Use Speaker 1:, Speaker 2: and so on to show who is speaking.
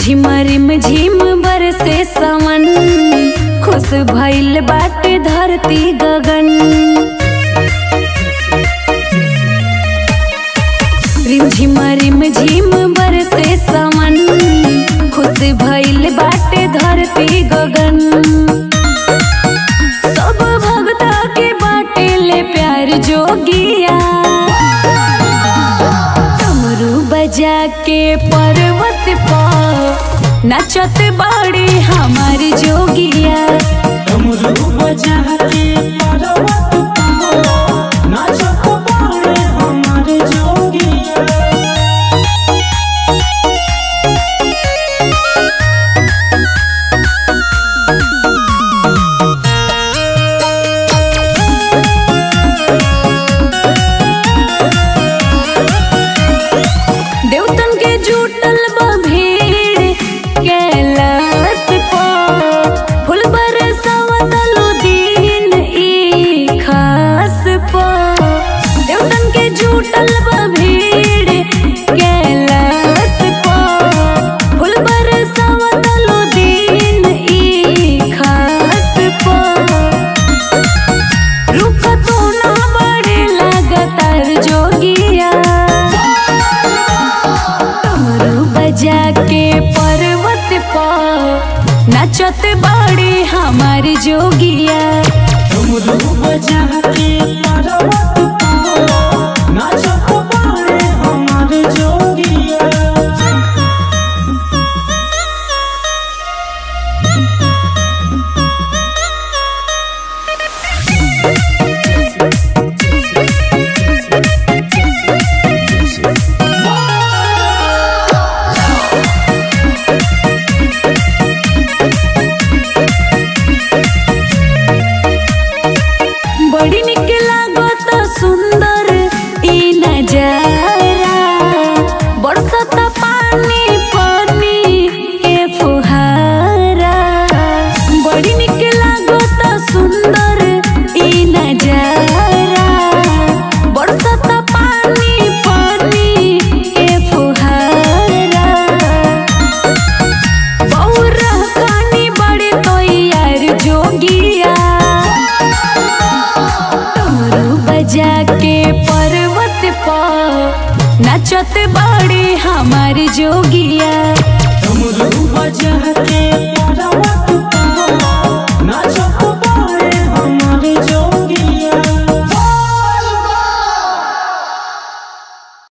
Speaker 1: झिम रिम झिम बरसे समन खुश भइल बाटे धरती गगन रिम झिम रिम झिम बरसे समन खुश भइल बाटे धरती गगन सब भगता के बाटे ले प्यार जोगिया डमरू बजा के पर्वत पर नचत बाड़ी हमारी जोगिया
Speaker 2: डमरू बजा के पर्वत पर नाचत बाड़े हमर जोगिया
Speaker 1: देवतन के जुटल बा भीड़ कैलाश पर फूल बरसावतलो दिन ई खास पर देवतन के जुटल बा भीड़ कैलाश पर फूल बरसावतलो दिन ई खास पर रुक तो ना बड़े लगातार जोगिया डमरू बजा के पर्वत पर नचत बाड़ी हमारी जोगिया
Speaker 2: डमरू बजा के पर्वत पर नाचत बाड़े हमर जोगिया
Speaker 1: बड़ी निक लागत सुंदर ई नजारा बरसत पानी पानी ए फुहारा बड़ी निक लागत सुंदर ई नजारा बरसत पानी पानी ए फुहारा बौरा कानी बड़े तो यार जोगिया डमरू बजा के पर्वत पर नचत बाड़ी हमारी जोगिया